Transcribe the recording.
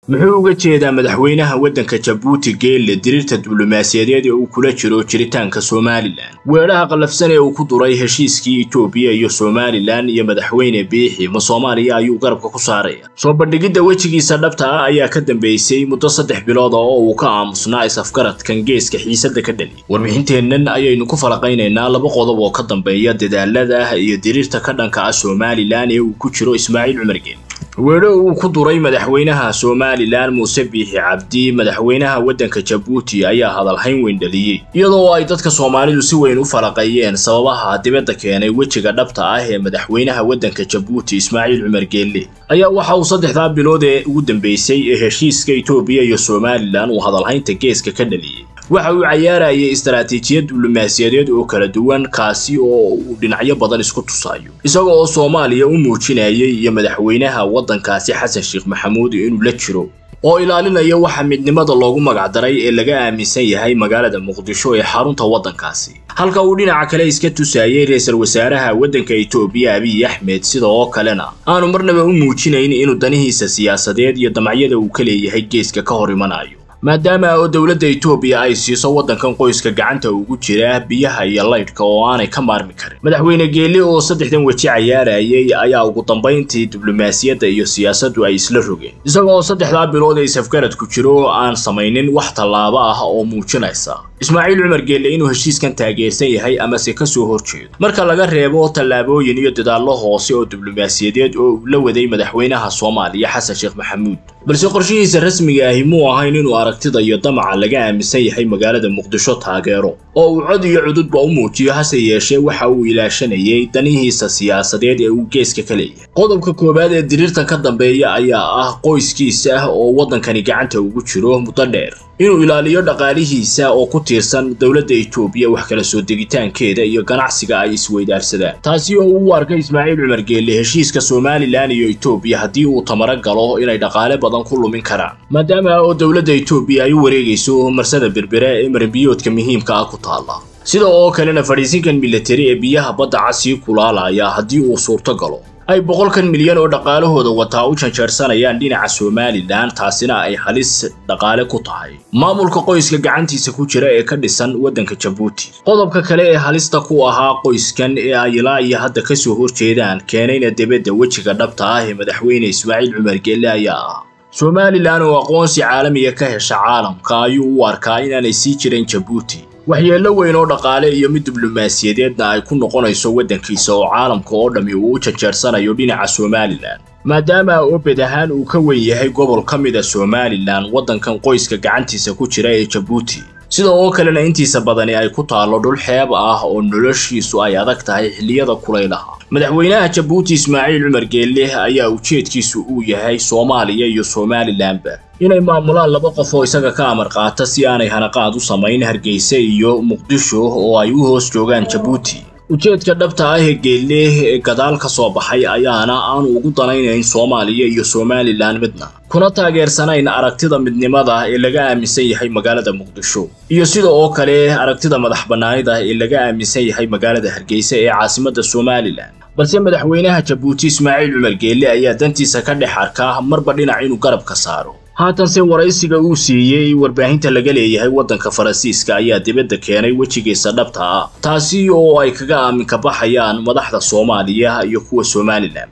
muxuu uga jeedaa madaxweynaha waddanka jabuuti geelle diriirta diblomaasiyadeed ee uu kula jiro jiritaanka somalilan weedhaha qallafsan ee uu ku duray heshiiskii etoobiya iyo somalilan iyo madaxweyne biixi ma soomaaliya ayuu garabka ku saaraya soo bandhigidda wejigiisa dhabta ah ayaa ka dambeysay muddo saddex bilood oo uu ka aamusnaa is-afgaradkan geeska xiisadda ka dhali warbixinteennan ayaynu ku falaqaynaynaa laba qodob oo ka dambeeya dadaalada iyo diriirta ka dhanka ah somalilan ee uu ku jiro ismaaciil cumar geelle weedho uu ku duray madaxweynaha somalilan muuse biixi cabdi madaxweynaha waddanka jabuuti ayaa hadalhayn weyn dhaliyey iyadoo ay dadka soomaalidu si weyn u falaqeeyeen sababaha dibadda keenay wejiga dhabta ah ee madaxweynaha waddanka jabuuti ismaaciil cumar geelle ayaa waxa uu saddexdaa bilood ee ugu dambeysay ee heshiiska etoobiya iyo somalilan uu hadalhaynta geeska ka dhaliyey waxa uu cayaarayay istaraatiijiyad diblomaasiyadeed oo kala duwan kaasi oo uu dhinacyo badan isku tusayo isaga oo soomaaliya u muujinayay iyo madaxweynaha waddankaasi xasan sheekh maxamuud inuu la jiro oo ilaalinaya waxa midnimada loogu magacdaray ee laga aaminsan yahay magaalada muqdisho ee xarunta waddankaasi halka uu dhinaca kale iska tusayay ra-iisul wasaaraha waddanka etoobiya abiy axmed sida oo kalena aanu marnaba u muujinayn inuu danihiisa siyaasadeed iyo damacyada uu ka leeyahay geeska ka hor imanayo maadaama oo dowladda etoobiya ay siiso waddankan qoyska gacanta ugu jira biyaha iyo laydhka oo aanay ka maarmi karin madaxweyne geelle oo saddexdan weji cayaarayay ayaa ugu dambayntii diblomaasiyadda iyo siyaasaddu ay isla rogeen isagoo saddexdaa bilood ee isafgarad ku jiro aan samaynin wax tallaabo ah oo muujinaysa ismaaciil cumar geelle inuu heshiiskan taageersan yahay amase ka soo horjeedo marka laga reebo tallaabooyin iyo dadaallo hoose oo diblomaasiyadeed oo uu la waday madaxweynaha soomaaliya xasan sheekh maxamuud balse qorshihiisa rasmiga ahi muu ahayn inuu aragtida iyo damaca laga aaminsan yahay magaalada muqdisho taageero oo uu cod iyo cududba u muujiyo hase yeeshee waxa uu ilaashanayay danihiisa siyaasadeed ee uu geeska ka leeyahay qodobka koowaad ee diriirtan ka dambeeya ayaa ah qoyskiisa oo waddankani gacanta ugu jiro muddo dheer inuu ilaaliyo dhaqaalihiisa oo ku tiirsan dowladda etoobiya wax kala soo degitaankeeda iyo ganacsiga ay isweydaarsadaan taasi oo uu u arkay ismaaciil cumar geelle heshiiska somalilan iyo etoobiya haddii uu tamaro galo inay dhaqaale badan ku lumin karaan maadaama oo dowladda etoobiya ay u wareegayso marsada berbere ee marinbiyoodka muhiimka ah ku taalla sida oo kalena fadhiisinkan militari ee biyaha badda casii kulaalaya haddii uu suurto galo ay boqolkan milyan oo dhaqaalahooda wataa u janjeersanayaan dhinaca somalilan taasina ay halis dhaqaale ku tahay maamulka qoyska gacantiisa ku jira ee ka dhisan waddanka jabuuti qodobka kale ee halista ku ahaa qoyskan ee ay ilaa iyo hadda ka soo horjeedaan keenayna debedda wejiga dhabta ah ee madaxweyne ismaaciil cumar geelle ayaa ah somalilan oo aqoonsi caalamiga ka hesha caalamka ayuu u arkaa inaanay sii jirin jabuuti waxyeello weyn oo dhaqaale iyo mid diblomaasiyadeedna ay ku noqonayso waddankiisa oo caalamka oo dhammi uu u janjeersanayo dhinaca somalilan maadaama oo bed ahaan uu ka wen yahay gobol ka mid a somalilan waddankan qoyska gacantiisa ku jira ee jabuuti sida oo kalena intiisa badani ay ku taallo dhul xeeb ah oo noloshiisu ay adag tahay xilliyada kulaylaha madaxweynaha jabuuti ismaaciil cumar geelle ayaa ujeedkiisu uu yahay soomaaliya iyo somalilanba inay maamulaan laba qof oo isaga ka amar qaata si aanay hanaqaad u samayn hargeysa iyo muqdisho oo ay u hoos joogaan jabuuti ujeedka dhabta ah ee geelle ee gadaal ka soo baxay ayaana aanu ugu danaynayn soomaaliya iyo somalilan midna kuna taageersanayn aragtida midnimada ee laga aaminsan yahay magaalada muqdisho iyo sida oo kale aragtida madax bannaanida ee laga aaminsan yahay magaalada hargeysa ee caasimadda somalilan balse madaxweynaha jabuuti ismaaciil cumar geelle ayaa dantiisa ka dhex arkaa marba dhinac inuu garab ka saaro haatanse waraysiga uu siiyey warbaahinta laga leeyahay waddanka faransiiska ayaa dibadda keenay wejigiisa dhabta ah taasi oo ay kaga aaminka baxayaan madaxda soomaaliya iyo kuwa somalilan